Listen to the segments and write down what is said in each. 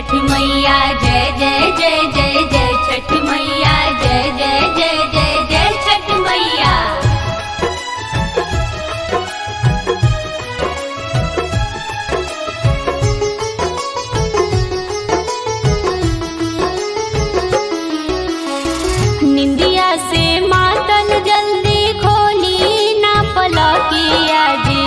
छठ मैया जय जय जय जय जय छठ मैया जय जय जय जय जय छठ मैया निंदिया से मातल जल्दी खोली ना पलकिया जी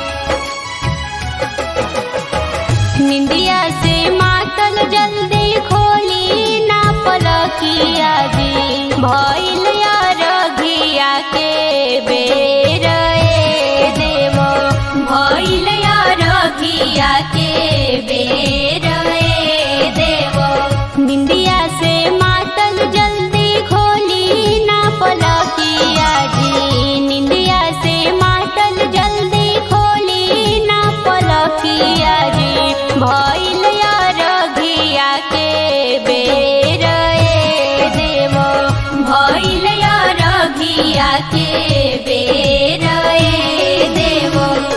निंदिया से मातल जल्दी खोली ना पलकिया जी भइल रघिया के बेर ए देव भइल रघिया के बेर ए देव निंदिया से मातल जल्दी खोली ना पलकिया जी निंदिया से मातल जल्दी खोली ना पलकिया जी भइल रघिया के बेर ए देव भइल रघिया के बेर ए देव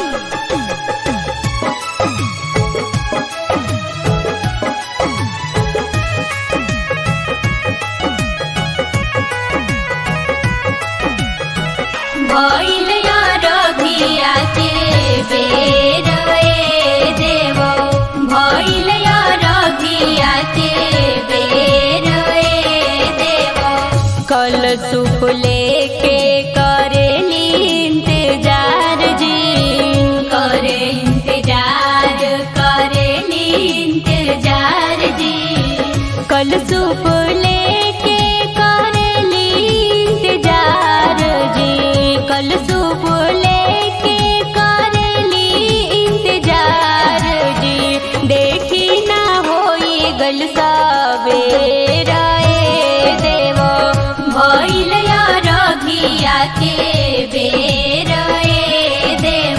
भइल रघिया के बेर ए देव भइल रघिया के बेर ए देव कल सुप लेके करेली इंतजार जी करे इंतजार करेली इंतजार जी कल सुप लेके करेली इंतजार जी कल सुप लेके करेली इंतजार जी देखी ना होई गल सबेर ए देव भइल रघिया के बेर ए देव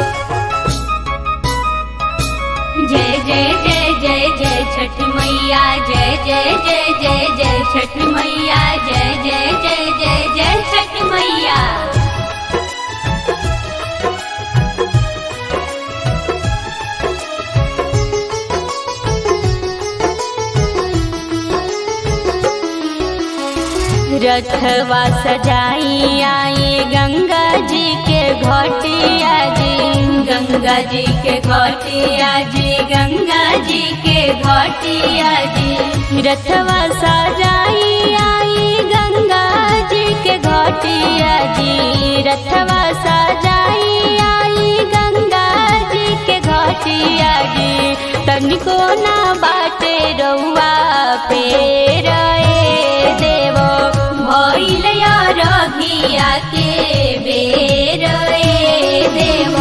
जय जय जय जय जय छठ मैया जय जय जय जय जय छठ मैया जय जय जय जय जय छठ मैया रथवा सजाई आई गंगा जी के घटिया जी गंगा जी के घटिया जी गंगा जी के घटिया जी रथवा सजाई आई गंगा जी के घटिया जी रथवा सजाई आई गंगा जी के घटिया जी तनिको ना बाटे रउआ पेर ए देव भइल रघिया के बेर ए देव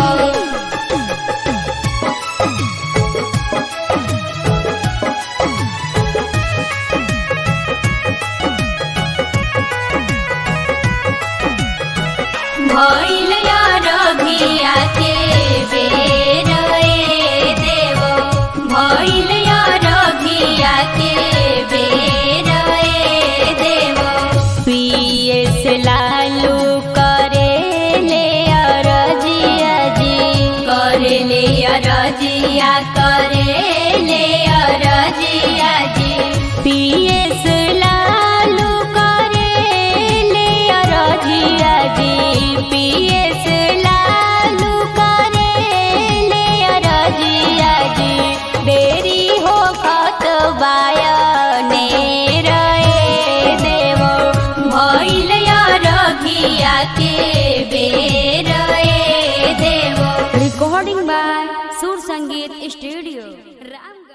भइल रघिया के बेर ए देव भइल रघिया के बेर ए देव पीएस लालू करे ले अरजिया जी करे ले अरजिया करे ले अरजिया जी पीएस लालू करे ले अरजिया जी पीएस लालू करे ले अरजिया जी देरी हो खत बायने रे देव भइल रघिया के बेर ए देव recording by Sur Sangeet Studio, Ramgarh.